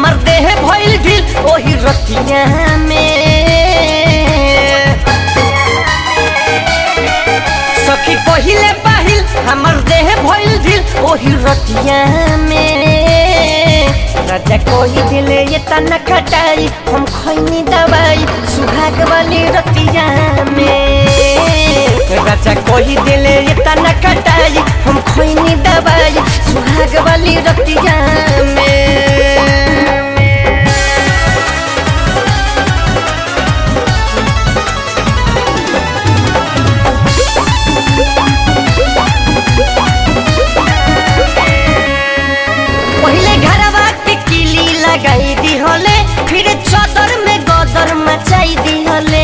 हमर देह भइल ढील ओही रतिया में सखी पहिले पाहिल हमर देह भइल ढील ओही रतिया में राजा कोही दिले ये तना खटाई हम खैनी दवाई सुहाग वाली रतिया में राजा कोही दिले ये तना खटाई हम खैनी दवाई सुहाग वाली रतिया में पहिले घरवा के किली लगाई दी हले फिर चादर में गदर मचाई दी हले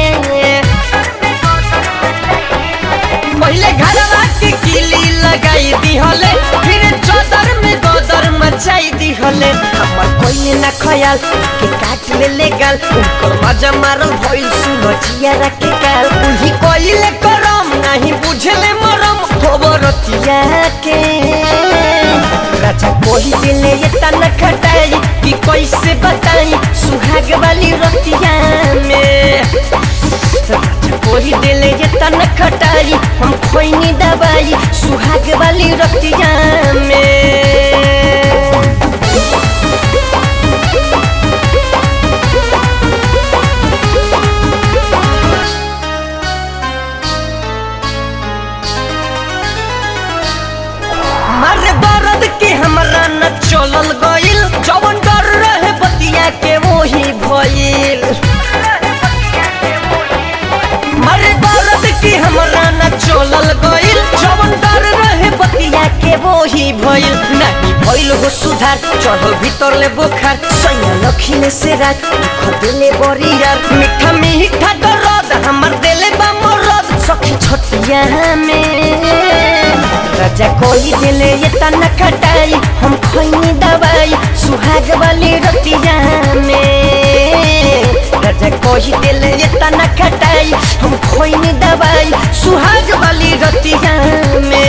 पहिले घरवा के किली लगाई दी हले फिर चादर में गदर मचाई दी हले हमर कोई ना खयाल के काट ले ले गाल उनकर मजा मारल भइल सुबचिया रखे काल उही कोइले करम नहीं बुझले मरम खबरतिया के राजा कोही दिले ये तना खटाई कि कैसे बताई सुहाग वाली रतिया में राजा कोही दिले ये तना खटाई हम खोइनी दवाई सुहाग वाली रतिया में मारे दर्द के हमरा न चलल गइल जवन डर रहे बतिया के वही भइल मारे दर्द के हमरा न चलल गइल जवन डर रहे बतिया के वही भइल नहीं भइल हो सुधार चढ़ल भीतर ले बोखार सैया लखिले से रात दुख दिले बड़ी यार मीठा मीठा दर्द हमर दिले बा मरद सखी छतिया में राजा कोई दिले ये तना खटाई हम खैनी दवाई सुहाग वाली रतिया में राजा कोई दिले ये तना खटाई हम खैनी दवाई सुहाग वाली रतिया में